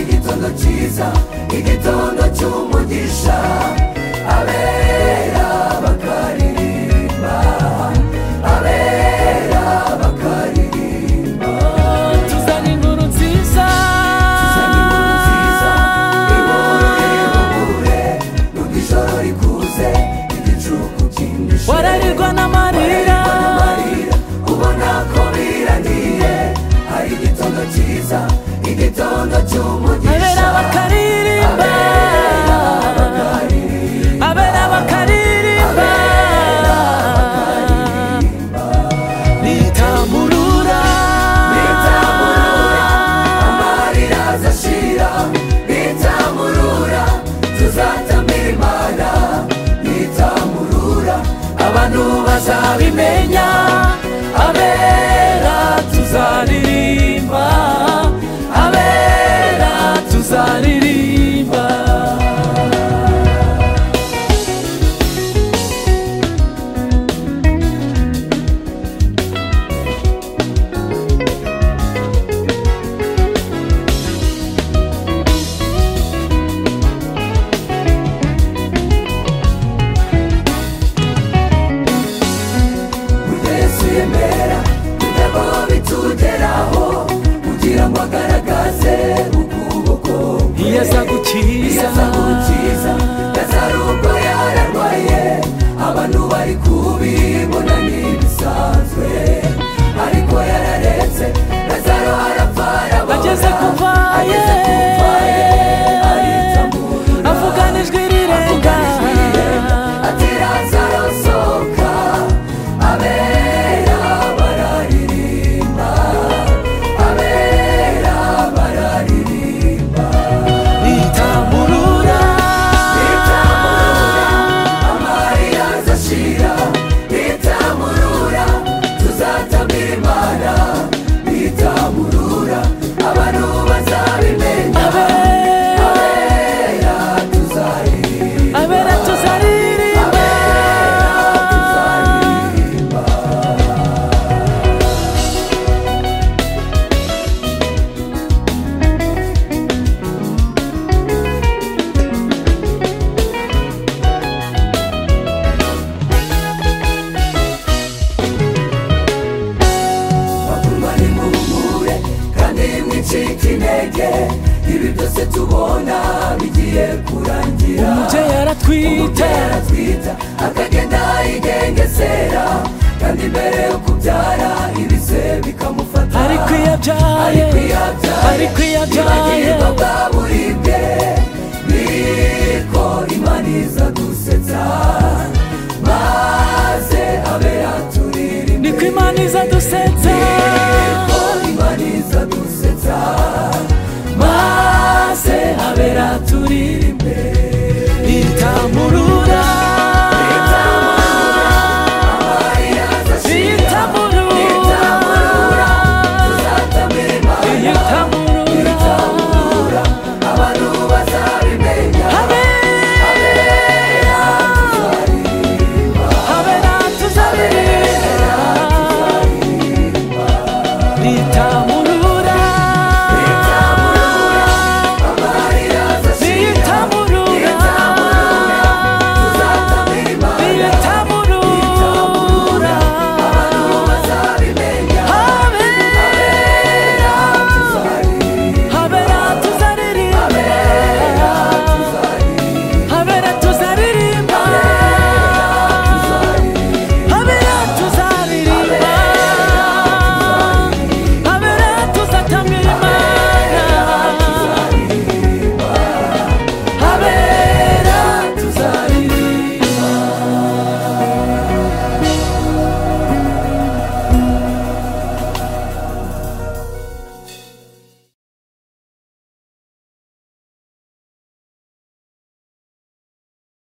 igitondo cyiza igitondo cy'umugisha abera bakaririmba abera bakaririmba tuzana inkuru nziza tuzana inkuru nziza inkuru iruhure nubwo ijoro rikuze igicuku cyindishe wararirwa n'amarira amarira ubona ko biraniye hari igitondo cyiza igitondo cy'umugisha abera bakaririmba abera bakaririmba nitamurura amarira azashira nitamurura tuzatambira imana nitamurura abantu bazabimenya abera tuzaririmba abera tuzaririmba yesu yemera kugirango bitugeraho kugira ngo agaragaze ukuboko kwe iyo aza iyo gukiza aza gukiza yazaruko yararwaye abantu bari kubibona ntibisanzwe ariko yararetse lazaro arapfa arababara ageze ku mvaye. ageze ku mvaye aritamurura avugana ijwi rirenga atirazarosoka abera bararirimba abera bararirimba nitamurura nitamurura amarira azashira nitamurura tuzatambira imana nitamurura abantu bazabimenya abera abera tuzaririmba abera tuzaririmba batuma nimuhumure kandi mwicike intege ibi byose tubona bigiye kurangira umubyeyi yaratwite yaratwita akagenda yigengesera kandi mbere yo kubyara ibise bikamufata ariko iyo abyaye ariko iyo abyaye ntibagirwa bwaburibwe niko imana iza gusetsa maze abe yaturirimba niko imana iza dusetsa Niko Imana iza dusetsa maze abera turiri imbere nitamurura